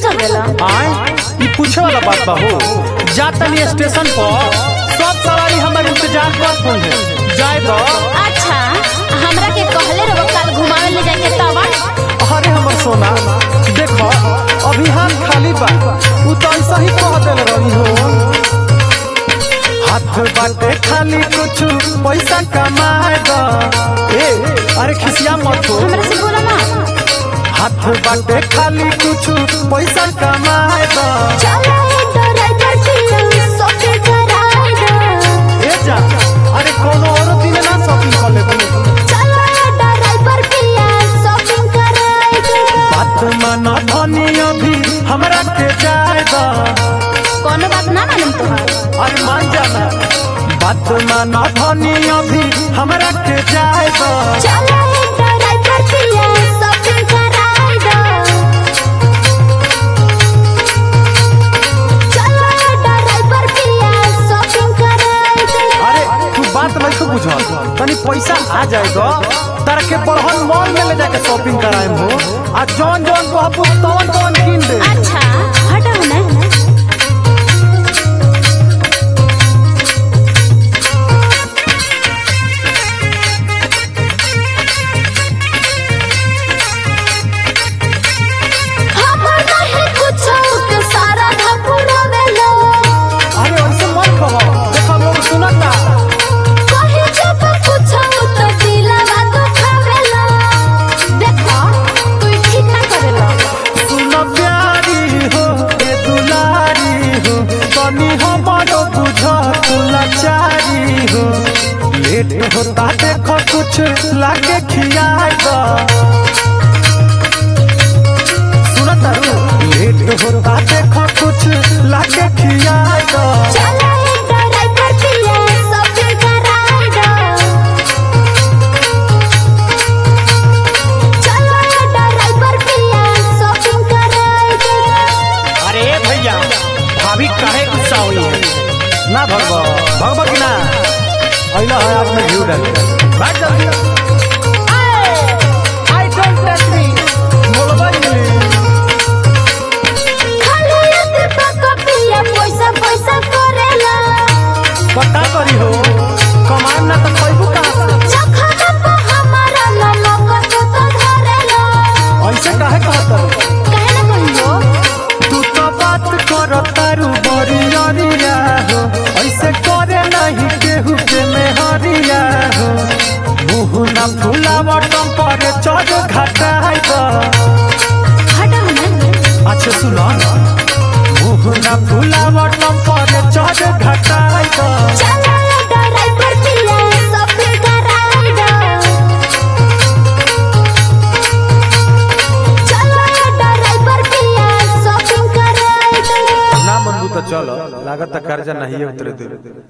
चल देला आए ई पूछे वाला बात बा हो जा तनी स्टेशन पर सब सवारी हमर इंतजार करत होंगे जाए दो अच्छा हमरा के कहले रहो कल घुमावे ले जाके तवा अरे हमर सोना देखो अभी हाथ खाली बा उ तो ऐसा ही कह देल रही हो हाथ बाटे खाली कुछ पैसा कमाए दो ए अरे खिसिया मत हो हमरा से बोला ना हाथ बाटे खाली कुछ पैसा कमाए दो चला ए ड्राइवर पिया सोके कराई दो ए जा अरे कोनो और दिन ना शॉपिंग कर लेबू चला ए ड्राइवर पिया शॉपिंग कराई दो बात माना धनी अभी हमरा के जाए दो कोनो बात ना मालूम तोहार अरे मान जाना बात माना धनी अभी हमरा के जाए दो चला ए ड्राइवर पिया शॉपिंग कराई दो चला ए ड्राइवर पिया शॉपिंग कराई दो अरे तू बात नहीं तो बुझ तनी पैसा आ जाएगा तारा के बड़हन मॉल में ले जाके शॉपिंग कराए हो आ जौन जौन कहबू तौन तौन किन दे अच्छा हटाओ ना हमर नहीं कुछो के सारा धपुरा में लो अरे ऐसे मत कहो देखो लोग सुनता कहे जब कुछो तो दिलवा दुखावे लो देखो तू ठीक ना करेला सुन प्यारी हो ए दुलारी हो तनी हमारो बुझ तू लाचारी हो लेट होता देखो कुछ लागे खियाए दो सुन तारू लेट होता देखो कुछ लागे खियाए दो चला ए ड्राइवर पिया शॉपिंग कराई दो चला ए ड्राइवर पिया शॉपिंग कराई दो अरे भैया भाभी काहे गुस्सा हुई है ना भगवा भगवा की ना अइला है आपने व्यू डाल बैठ जल्दी आई डोंट टच मी बोलबा इंग्लिश खाली एक पका पिया पैसा पैसा करेला पता करी हो कमान ना तो खइबू कहां से चखना पे हमारा नमक तो तो धरेला ऐसे काहे कहत कहे ना कहियो तू तो बात कर तारू बड़ी अरिया हो ऐसे करे नहीं केहू के मेहरिया हो मुँह ना फुलावट पर चढ़ घटाई दो हटाओ ना अच्छा सुनो मुँह ना फुलावट पर चढ़ घटाई दो चला ए ड्राइवर पिया शॉपिंग कराई दो चला ए ड्राइवर पिया शॉपिंग कराई दो ना मनबू तो चलो लागत कर्जा नहीं उतरे दे